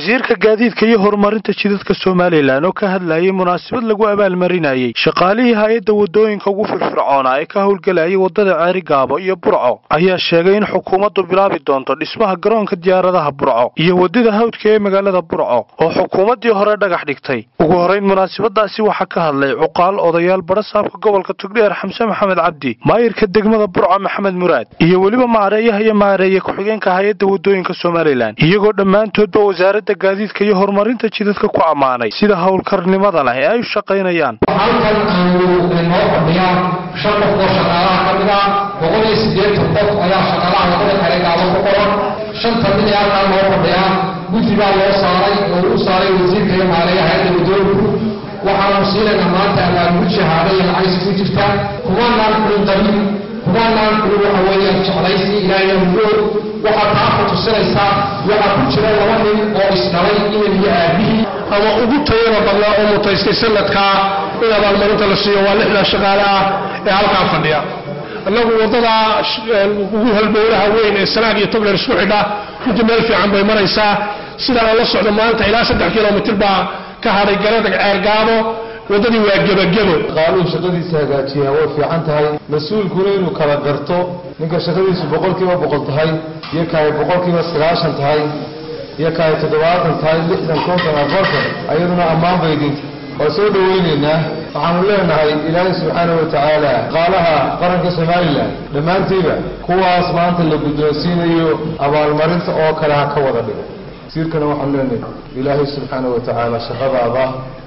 wasiirka gaadiidka iyo horumarinta jidadka somalilan oo ka hadlayay munaasabad lagu abaalmarinayey shaqaalihii hay-adda wadooyinka ugu firfircoonaa ee ka howlgelayay wadada ceeri gaabo iyo burco ayaa sheegay in xukuumaddu bilaabi doonto dhismaha garoonka diyaaradaha burco iyo wadada hawdka ee magaalada burco oo xukuumaddii hore dhagax dhigtay ugu horeyn munaasabadaasi waxaa ka hadlay cuqaal odayaal barasaabka gobolka tugdheer xamse maxamed cabdi maayirka degmada burco maxamed muraad iyo weliba maareeyaha iyo maareeye ku-xigeenka hay-adda wadooyinka somalilan iyagoo dhammaantoodba wasaaradda gaadiidka iyo horumarinta jidadka ku ammaanay sida howlkarnimada leh ee ay u shaqaynayaan halkan aanu noo fadhiyaa shan qof oo shaqaalaha ka mid ah boqol iyo siddeetan qof ayaa shaqaalaha wadada kale gaabo ku qoran shanta mid ee halkan noo fadhiyaa guddi baa loo saaray oo u saaray wasiirka iyo maareeyaha hayadda wadooyinku waxaanu siinaynaa maanta abaalgud shahaado iyo lacagsi ku jirta kumanaan kulin qabiil kumanaan kulin waxa weeyaan jeclaysi ilaahay mugood waxaa taa ku tusinaysaa waxaa ku jira laba nin oo isdhalay inan iyo aabihii ama ugu tayada badnaa oo mutaystay sanadkaa in abaalmarinta la siiyo waa lixdaa shaqaale ah ee halkaa fadhiya annagu waddadaa ugu halbowlaha weyn ee sanaag iyo togler isku xidha runtii meel fiican bay maraysaa sidaan la socdo maanta ilaa saddex kilomitir baa ka hadhay garadag ceergaabo waddadii waa gebagebo qaaluhu shaqadiisa hagaajiyaa way fiican tahay mas-uulkuna inuu kala garto ninka shaqadiisu boqolkiiba boqol tahay iyo kaay boqolkiiba sagaashan tahay iyo kaay toddobaatan tahay lixdan konton afartan ayaduna ammaan baydinta waa soo dhoweynaynaa waxaanu leenahay ilaahay subxaana wa tacaala qaalaha qaranka somalilan dhammaantiiba kuwaas maanta la guddoonsiinayo abaalmarinta oo kale ha ka wada dhigo wasiirkana waxaanu leenahay ilaahay subxaana wa tacaala shaqadaada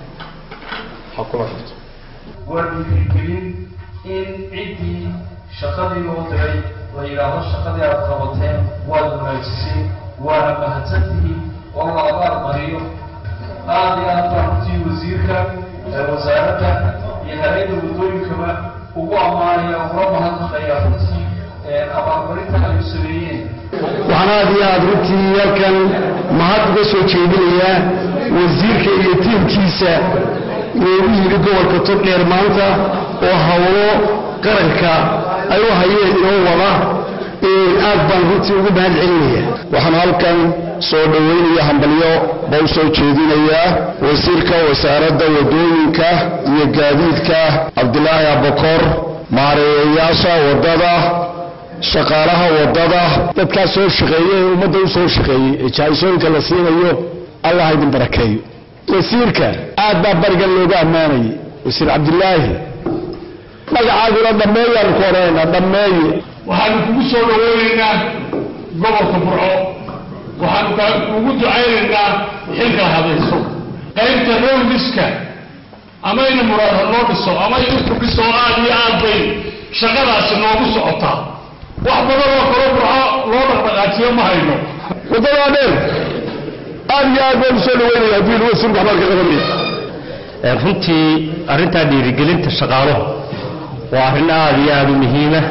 ha kula xirto waa dhiirigelin in ciddii shaqadii loo diray la yidhaahdo shaqadii aad qabateen waad wanaajiseen waana mahadsantihiin oo la abaal mariyo aad iyo aad baa runtii wasiirka wasaaradda iyo hay-adda waddooyinkaba ugu ammaanaya ugula mahadnaqaya runtii abaalmarinta ay u sameeyeen waxaan aad iyo aad runtii halkan mahad uga soo jeedinayaa wasiirka iyo tiimkiisa loogu yidhi gobolka togdheer maanta oo hawlo qaranka ay u hayeen inoo wada aad baan runtii ugu mahad celinaya waxaan halkan soo dhoweynaya hambalyo ba u soo jeedinayaa wasiirka wasaaradda wadooyinka iyo gaadiidka cabdilaahi abakor maareeyayaasha waddada shaqaalaha waddada dadkaa soo shaqeeye ee ummadda u soo shaqeeyey ee jahaysooyinka la siinayo allah ha idin barakeeyo wasiirka aad baa barigan looga ammaanayay wasiir cabdilaahi magacaaguna dhammeeyaanu ku odhanaynaa dhammeeye waxaanu kugu soo dhoweynaynaa gobolka burco waxaanu kugu ducaynaynaa xilka hadayso qaybta rowliska ama ina muraad ha noo dhiso ama idinku dhiso aad iyo aad bay shaqadaasi noogu socotaa wax badan oo kalo burco loo dhaqdhaqaajiyo ma hayno waddadaa dheer aad iyo aad baan usoo dhaweynaya haddii wasiirku waxbaan ka qabanaya runtii arrintaa dhiirigelinta shaqaaluhu waa arrin aad iyo aad u muhiima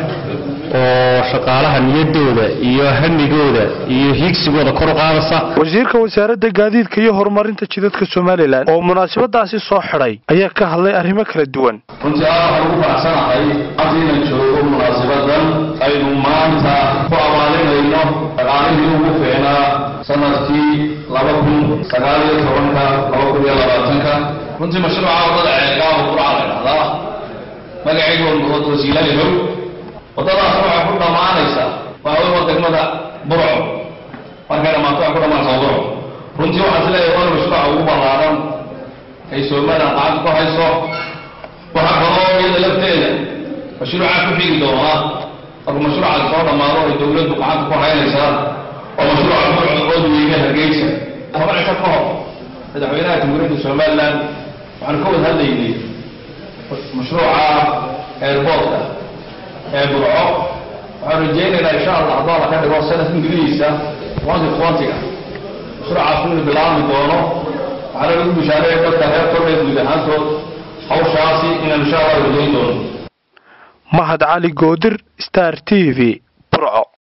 oo shaqaalaha niyaddooda iyo hamigooda iyo hiigsigooda kor u qaadaysa wasiirka wasaaradda gaadiidka iyo horumarinta jidadka somalilan oo munaasabadaasi soo xidhay ayaa ka hadlay arrimo kala duwan runtii aad waxaan ugu faraxsanahay haddiina joogo munaasabadan aynu maanta ku abaalinayno dhaqaalihii ugu fiicnaa sanadkii laba kun sagaal iyo tobanka laba kun iyo labaatanka runtii mashruuca waddada ceelgaaba qurca la dhahdaa magacaygu wasiilalihow waddadaas waxay ku dhammaanaysaa waa degmada burco markay dhammaato waxay ku dhammaanaysaa burco runtii waxaan is leeyahay waana mashruuca ugu ballaaran ay somalilan gacanta ku hayso waxaa kaloo iyada lafteeda mashruuca ku xigi doonaa markuu mashruucaas soo dhammaado ay dowladdu gacanta ku haynaysaa oo mashruuca burco oodweyne hargeysa toban cisho ka hor madaxweynaha jamhuuriyadda somalilan waxaanu ka wada hadlaynay mashruuca airportka ee burco waxaan rajaynaynaa insha allah haddoo la ka dhigo sanadka ingiriisa twenty twentyga mashruucaas inuu bilaabmi doono waxaana lagu bishaareeya dadka reer tordheer guud ahaantood hawshaasi inaan insha allah rajayn doono mahad cali goodir star t v burco